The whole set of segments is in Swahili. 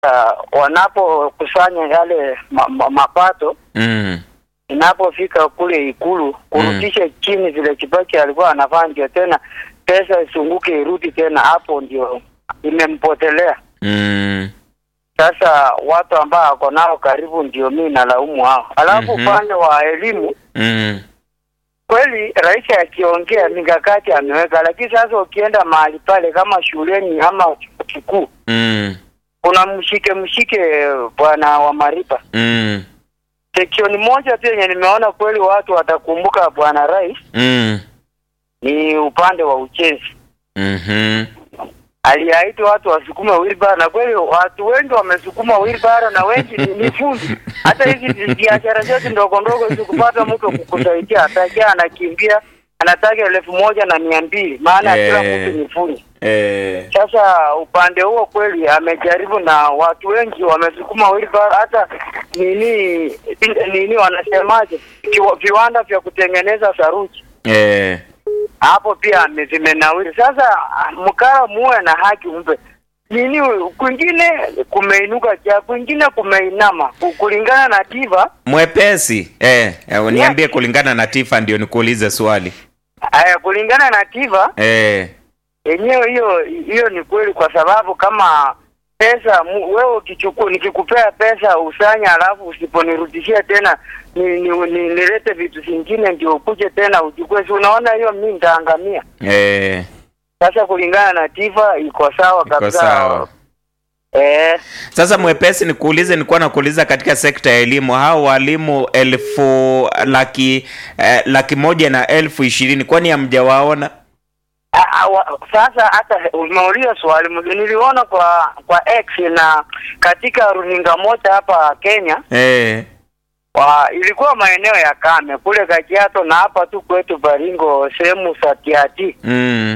uh, wanapokusanya yale ma, ma, mapato Mm. inapofika kule Ikulu kurudisha chini vile Kibaki alikuwa anafanya, ndio tena pesa isunguke irudi tena, hapo ndio imempotelea. Mm. Sasa watu ambao wako nao karibu ndio mimi nalaumu hao. Alafu Mhm. upande wa elimu Mm. kweli rais akiongea mikakati ameweka, lakini sasa ukienda mahali pale kama shuleni ama chuo kikuu Mm. kuna mshike mshike bwana wa Maripa Mm. seksioni moja tu yenye nimeona kweli watu watakumbuka bwana rais Mm. ni upande wa ujenzi. Mhm. Aliahidi watu wasukume wilbara, na kweli watu wengi wamesukuma wilbara na wengi ni, ni fundi. Hata hizi biashara zetu ndogo ndogo zikupata mtu kukusaidia, atakia anakimbia anataka elfu moja na mia mbili maana Eh. kila mtu ni fundi. Eh. Sasa upande huo kweli amejaribu, na watu wengi wamesukuma wilbara. Hata nini nini wanasemaje, Kiwa- viwanda vya kutengeneza saruji Eh. hapo pia ame- zimenawiri. Sasa mkara muwe na haki mpe nini, kwingine kumeinuka cha kwingine kumeinama ku- kulingana na tiva. Mwepesi. Eh, eh, niambie kulingana na Tifa ndio nikuulize swali. Aya, kulingana na tiva Eh. yenyewe, hiyo hiyo ni kweli, kwa sababu kama pesa mu- wewe ukichukua, nikikupea pesa usanya, alafu usiponirudishia tena ni, ni, ni, nilete vitu vingine ndio ukuje tena uchukue, si unaona hiyo mimi nitaangamia. Eh. Sasa kulingana na tiva iko sawa Iko kabisa. sawa. Eh, Sasa mwepesi nikuulize, nilikuwa nakuuliza katika sekta ya elimu, hao walimu elfu laki eh, laki moja na elfu ishirini kwani hamjawaona? a- a- wa- sasa hata umeuliza swali mzuri, niliona kwa kwa X na katika runinga moja hapa Kenya Eh. wa, ilikuwa maeneo ya Kame kule Kajiado na hapa tu kwetu Baringo sehemu za Tiati, Mm.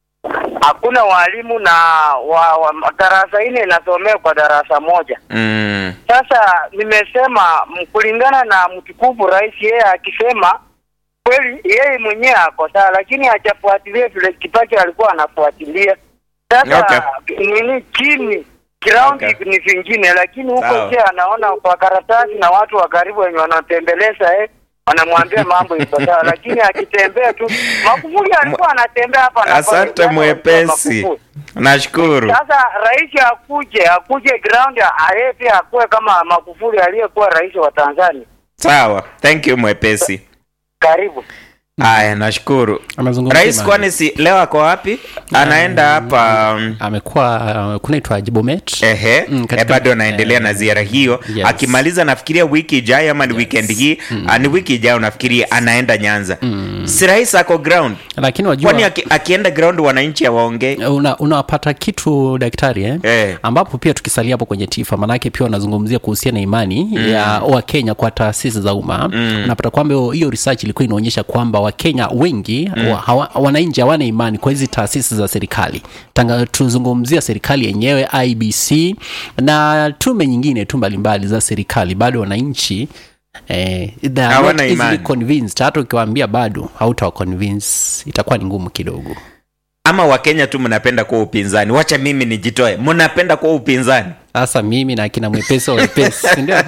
hakuna walimu na wa, wa, darasa nne inasomea kwa darasa moja. Mm. Sasa nimesema m- kulingana na mtukufu rais, yeye akisema kweli, yeye mwenyewe ako sawa, lakini hajafuatilia vile Kibaki alikuwa anafuatilia. Sasa nini chini ground Okay. ni vingine, lakini huko Sawa. je, anaona kwa karatasi na watu wa karibu wenye wanatembeleza eh, wanamwambia mambo iko sawa, lakini akitembea tu. Magufuli alikuwa anatembea hapa na pale, Asante yani mwepesi, Magufuli. nashukuru. Sasa rais akuje akuje ground aye pia akuwe kama Magufuli aliyekuwa rais wa Tanzania. Sawa, thank you mwepesi. Karibu. Haya, nashukuru. Amezungumzia Rais ma- kwani si leo ako wapi? Anaenda hapa um, amekuwa uh, kunaitwa Jibomet Ehe, Mm, eh, katika- bado anaendelea eh, na ziara hiyo yes. akimaliza nafikiria wiki ijayo ama ni weekend hii ah, ni wiki ijayo nafikiria anaenda Nyanza si rais ako ground lakini wajua kwani aki, akienda ground wananchi hawaongei una, unapata kitu daktari eh? Eh. ambapo pia tukisalia hapo kwenye tifa maanake pia wanazungumzia kuhusiana na imani mm. ya wakenya kwa taasisi za umma mm. unapata kwamba hiyo- hiyo research ilikuwa inaonyesha kwamba wakenya wengi mm. wa, hawa, wananchi hawana imani kwa hizi taasisi za serikali Tanga, tuzungumzia serikali yenyewe ibc na tume nyingine tu mbalimbali za serikali bado wananchi Eh, they are Hawana not easily imani. convinced hata ukiwaambia bado hautawa convince itakuwa ni ngumu kidogo ama wakenya tu mnapenda kuwa upinzani wacha mimi nijitoe mnapenda kuwa upinzani sasa mimi na akina mwepesi wa wepesi si ndio?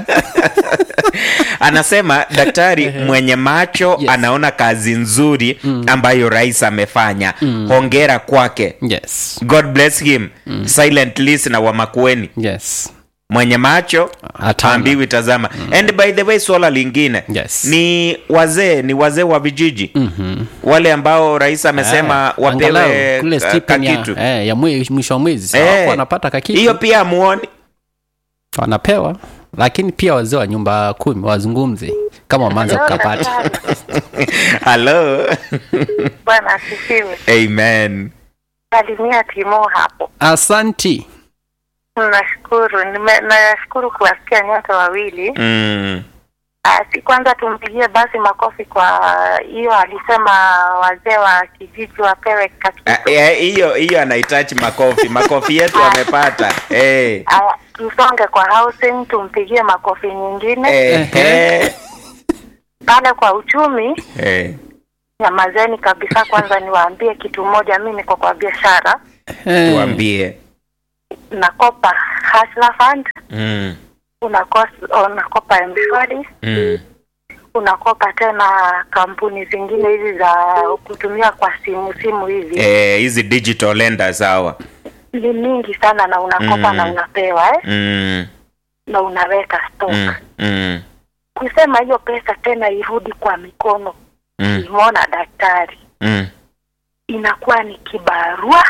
anasema daktari mwenye macho Yes. anaona kazi nzuri ambayo rais amefanya hongera kwake yes god bless him silent listener wa makueni yes mwenye macho Hataona. ambiwi tazama and by the way swala lingine Yes. ni wazee ni wazee wa vijiji Mhm. wale ambao rais amesema Eh, wapewe angalau kule ka- stipend ya, kakitu eh, ya mwe- mwisho wa mwezi Eh, hey, wanapata kakitu hiyo pia amuoni wanapewa lakini pia wazee wa nyumba kumi wazungumze kama wameanza kukapata halo Bwana asifiwe. amen Salimia Timo hapo. asanti Nashukuru, nime- nashukuru kuwasikia nyote wawili. mm. Ah, si kwanza tumpigie basi makofi kwa hiyo alisema wazee wa kijiji wapewe Ah, kakitu. eh, hiyo hiyo anahitaji makofi makofi yetu amepata hey. Aya, tusonge kwa housing, tumpigie makofi nyingine Eh, eh, pale kwa uchumi. eh. Nyamazeni kabisa. Kwanza niwaambie kitu moja, mi niko kwa biashara Eh, tuambie unakopa Hustler Fund, Mm. unakos- unakopa mshwari Mm. unakopa tena kampuni zingine hizi za kutumia kwa simu simu hizi Eh, hizi digital lenders hawa. ni mingi sana na unakopa Mm. na unapewa eh? Mm. na unaweka stock Mm. Mm. kusema hiyo pesa tena irudi kwa mikono Mm. imona daktari Mm. inakuwa ni kibarua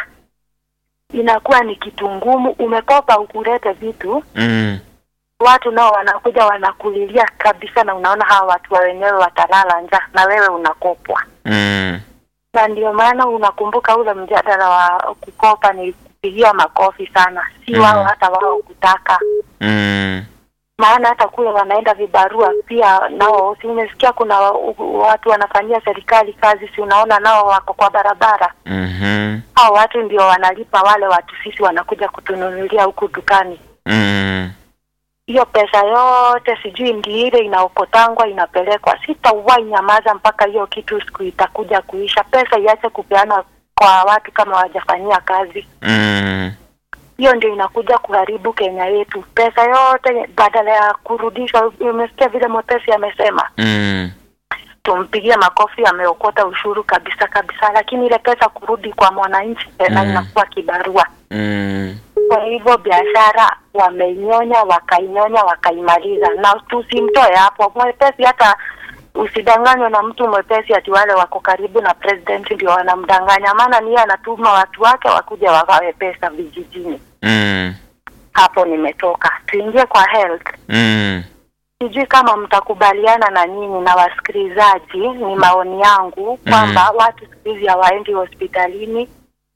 inakuwa ni kitu ngumu umekopa ukulete vitu Mm. watu nao wanakuja wanakulilia kabisa na unaona hawa watu wa wenyewe watalala njaa na wewe unakopwa Mm. na ndio maana unakumbuka ule mjadala wa kukopa ni kupigia makofi sana si Mhm. wao hata wao kutaka Mm. maana hata kule wanaenda vibarua pia nao si umesikia kuna wa- u- watu wanafanyia serikali kazi si unaona nao wako kwa barabara Mhm. hao watu ndio wanalipa wale watu sisi wanakuja kutununulia huku dukani Mm. hiyo pesa yote sijui ndi ile inaokotangwa inapelekwa sitawahi nyamaza mpaka hiyo kitu siku itakuja kuisha pesa iache kupeana kwa watu kama wajafanyia kazi Mm. hiyo ndio inakuja kuharibu Kenya yetu. Pesa yote badala ya kurudishwa, umesikia vile mwepesi amesema, Mm. tumpigie makofi, ameokota ushuru kabisa kabisa, lakini ile pesa kurudi kwa mwananchi tena Mm. inakuwa kibarua. Mm. Kwa hivyo biashara wameinyonya, wakainyonya, wakaimaliza, na tusimtoe hapo mwepesi. Hata usidanganywe na mtu mwepesi ati wale wako karibu na president ndio wanamdanganya, maana niye anatuma watu wake wakuja wagawe pesa vijijini. Mm. hapo nimetoka. Tuingie kwa health. Mm. Sijui kama mtakubaliana na nyinyi na wasikilizaji, ni maoni yangu kwamba watu siku hizi hawaendi hospitalini.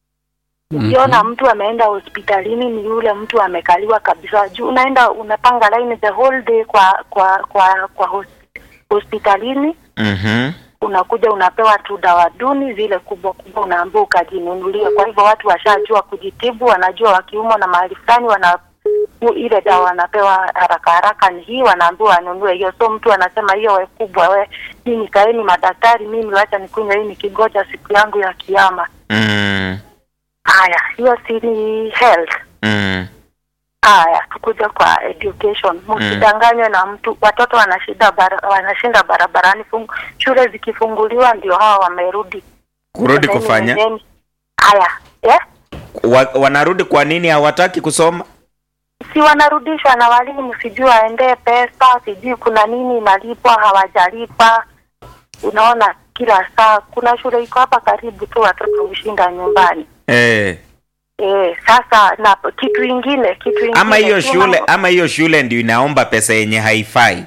Ukiona mtu ameenda hospitalini ni yule mtu amekaliwa kabisa juu, unaenda unapanga line the whole day kwa kwa kwa kwa hos- hospitalini Mhm. unakuja unapewa tu dawa duni zile kubwa kubwa, unaambiwa ukajinunulie. Kwa hivyo watu washajua kujitibu, wanajua wakiumwa na mahali fulani wana u- ile dawa wanapewa haraka haraka ni hii, wanaambiwa wanunue hiyo. So mtu anasema hiyo we kubwa, we mimi kaeni madaktari, mimi wacha nikunywe hii nikingoja siku yangu ya kiama. Mm. Haya, hiyo si ni health. Mm. Haya, tukuja kwa education. Msidanganywe na mtu, watoto wanashinda bara, wanashinda barabarani. Fungu, shule zikifunguliwa ndio hawa wamerudi Kurudi Semeni, kufanya nendeni. Haya, eh? wa, wanarudi kwa nini hawataki kusoma? si wanarudishwa na walimu, sijui waendee pesa, sijui kuna nini inalipwa, hawajalipa. Unaona, kila saa kuna shule iko hapa karibu tu, watoto hushinda nyumbani. Eh. E, sasa na kitu ingine kitu ingine Ama hiyo tuna- shule ama hiyo shule ndio inaomba pesa yenye haifai.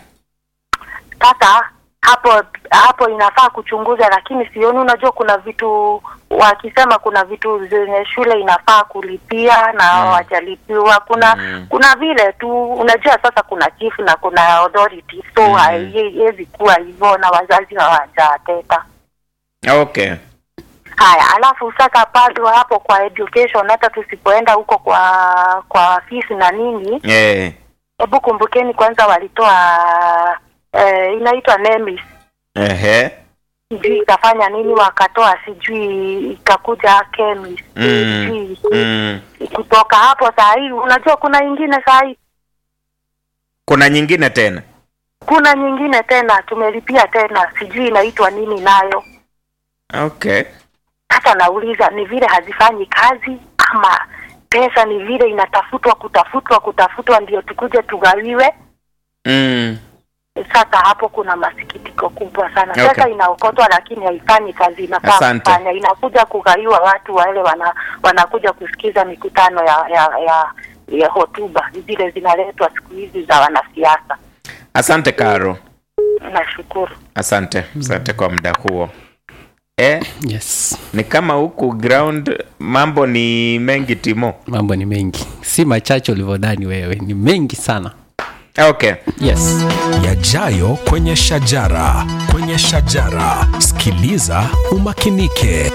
sasa hapo hapo inafaa kuchunguza, lakini sioni. Unajua, kuna vitu wakisema, kuna vitu zenye shule inafaa kulipia na Mm. hawajalipiwa. Kuna Mm. kuna vile tu, unajua sasa kuna chief na kuna authority, so Mm. haiwezi kuwa hivyo na wazazi hawajateta. Okay. Haya, alafu sasa bado hapo kwa education, hata tusipoenda huko kwa kwa fees na nini, Eh. hebu kumbukeni kwanza walitoa eh, inaitwa NEMIS Ehe. sijui ikafanya nini, wakatoa sijui ikakuja chemist Mm. sijui Mm. kutoka hapo. Saa hii unajua kuna ingine saa hii, Kuna nyingine tena. kuna nyingine tena tumelipia tena, sijui inaitwa nini nayo. Okay. Hata nauliza ni vile hazifanyi kazi ama pesa ni vile inatafutwa kutafutwa kutafutwa ndio tukuje tugawiwe. Mm. Sasa hapo kuna masikitiko kubwa sana. Okay. Pesa inaokotwa lakini haifanyi kazi inafaa Asante. kufanya, inakuja kugaiwa watu wale wana, wanakuja kusikiza mikutano ya ya ya, ya hotuba zile zinaletwa siku hizi za wanasiasa. Asante Karo. Nashukuru. Asante. Asante kwa muda huo. Eh, yes ni kama huku ground mambo ni mengi Timo. mambo ni mengi si machache ulivyodhani wewe ni mengi sana Okay. yes yajayo kwenye shajara kwenye shajara sikiliza umakinike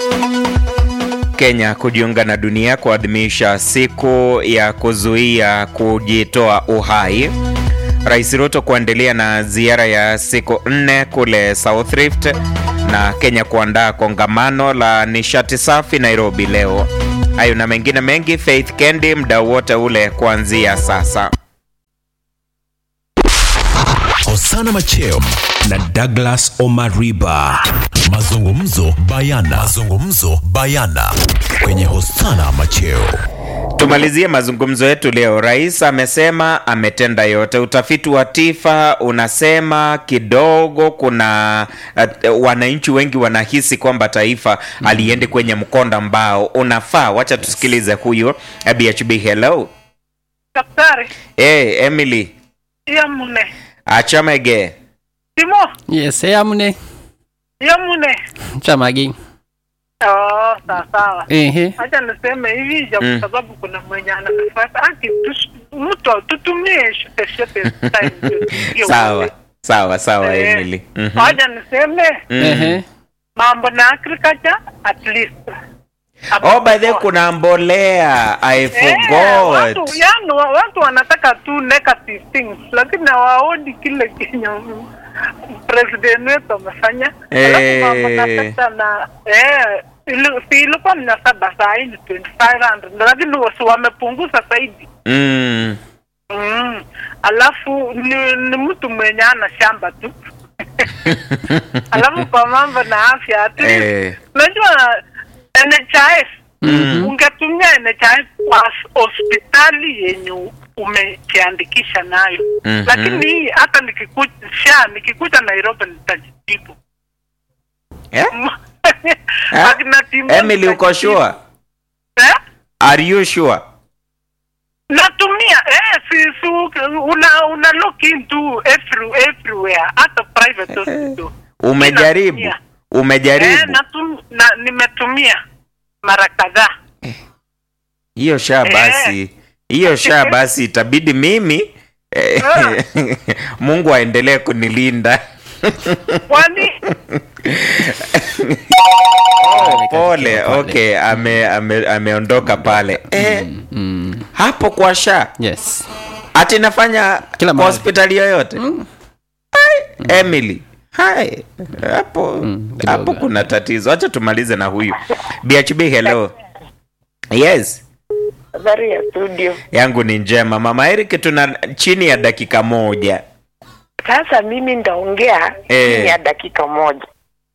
Kenya kujiunga na dunia kuadhimisha siku ya kuzuia kujitoa uhai. Rais Ruto kuendelea na ziara ya siku nne kule South Rift na Kenya kuandaa kongamano la nishati safi Nairobi leo. Hayo na mengine mengi, Faith Kendi, muda wote ule kuanzia sasa. Hosana Macheo na Douglas Omariba. Mazungumzo bayana. Mazungumzo bayana kwenye Hosana Macheo. Tumalizie mazungumzo yetu leo. Rais amesema ametenda yote. Utafiti wa TIFA unasema kidogo kuna uh, wananchi wengi wanahisi kwamba taifa aliende kwenye mkondo ambao unafaa. Wacha tusikilize huyu eh, BHB. Hello Daktari, hey, Emily iya mune. Achamege. Timo, yes amune iya mune. chamagi Oh, sawa sawa. ehe Acha niseme hivi ja Mm. kwa sababu kuna mwenye anafata aki tush- mtu tutumie shote shote time hiyo- hiyo Sawa wewe. sawa sawa, Eh, Emily. Mhm. Acha niseme Mm. ehe mambo na agriculture at least. Oh, by the way, kuna mbolea. I Eh, forgot. watu, yani, wa- watu wanataka tu negative things lakini hawaoni kile kenye mm, president wetu amefanya. Alafu mambo na Eh. pesa na eh, ili- si ilikuwa mia saba saa hii ni 2500 lakini wasi wamepunguza zaidi. Mm. Mm. Alafu ni, ni mtu mwenye ana shamba tu alafu kwa mambo na afya at least, Eh. unajua NHIF ungetumia NHIF kwa hospitali yenye umejiandikisha nayo Mhm. lakini hii hata nikikuja sha nikikuja Nairobi nitajitibu Eh? Eh? Akina timu Emily, uko nitajitibu. sure? eh? Are you sure? natumia eh, si, si, una, una look into every, everywhere hata private hospital Umejaribu? Natumia. Umejaribu? eh, natum, na, nimetumia mara kadhaa hiyo sha basi hiyo sha basi itabidi mimi eh, mungu aendelee kunilinda kwani oh, pole okay ame, ame, ameondoka pale eh, mm. hapo kwa sha yes ati nafanya Kila kwa mahali. hospitali yoyote Hai, emily hai hapo Mm, kidogo. hapo kuna tatizo acha tumalize na huyu bhb hello yes Habari ya studio. yangu ni njema mama eric tuna chini ya dakika moja Sasa mimi ndaongea Eh. chini ya dakika moja.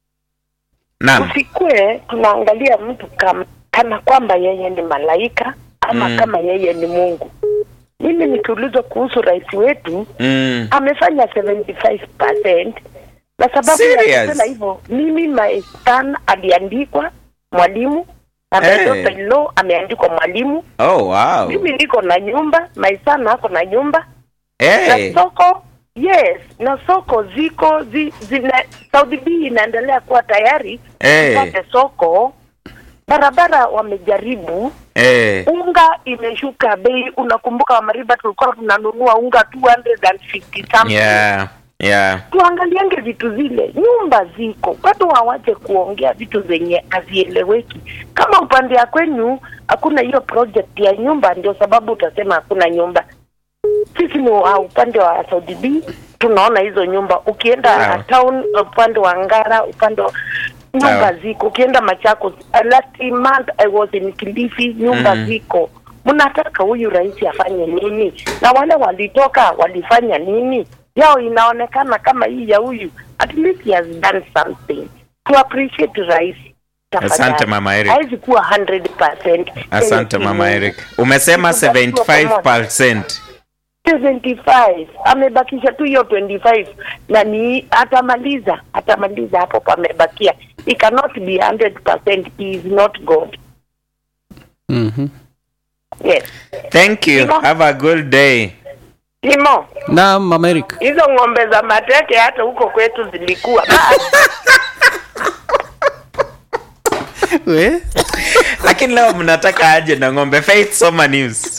naam Usikue tunaangalia mtu kama kana kwamba yeye ni malaika ama Mm. kama yeye ni Mungu. Mimi nikiulizwa kuhusu rais wetu mm. amefanya 75% na sababu Serious? ya kusema hivyo, mimi my son aliandikwa mwalimu na my Eh. daughter in law ameandikwa mwalimu. oh wow Mimi niko na nyumba, my son ako na nyumba hey. na soko yes, na soko ziko zi, zina Saudi B inaendelea kuwa tayari Eh. ipate soko. Barabara wamejaribu, hey. unga imeshuka bei. Unakumbuka Wamariba, tulikuwa tunanunua unga 250 something yeah yeah tuangaliange vitu zile, nyumba ziko watu hawache kuongea vitu zenye hazieleweki. Kama upande ya kwenyu hakuna hiyo project ya nyumba, ndio sababu utasema hakuna nyumba. Sisi ni wa upande wa Saudi B tunaona hizo nyumba. Ukienda Sawa. town, upande wa Ngara, upande wa nyumba Sawa. ziko. Ukienda Machakos, uh, last month I was in Kilifi, nyumba Mhm. ziko. Mnataka huyu rais afanye nini? Na wale walitoka walifanya nini? Yao inaonekana kama hii ya huyu, at least he has done something to appreciate rais. Tafadhali. Asante, Mama Eric. Haiwezi kuwa 100%. asante Yeye si mama Mungu. eric umesema Tukubaliwa pamoja. 75 75 amebakisha tu hiyo 25 na ni atamaliza atamaliza hapo pamebakia he cannot be 100% he is not god mm-hmm. yes thank you Simo. have a good day Timo naam mama Eric hizo ng'ombe za mateke hata huko kwetu zilikuwa Basi, we lakini leo mnataka aje na ng'ombe faith soma news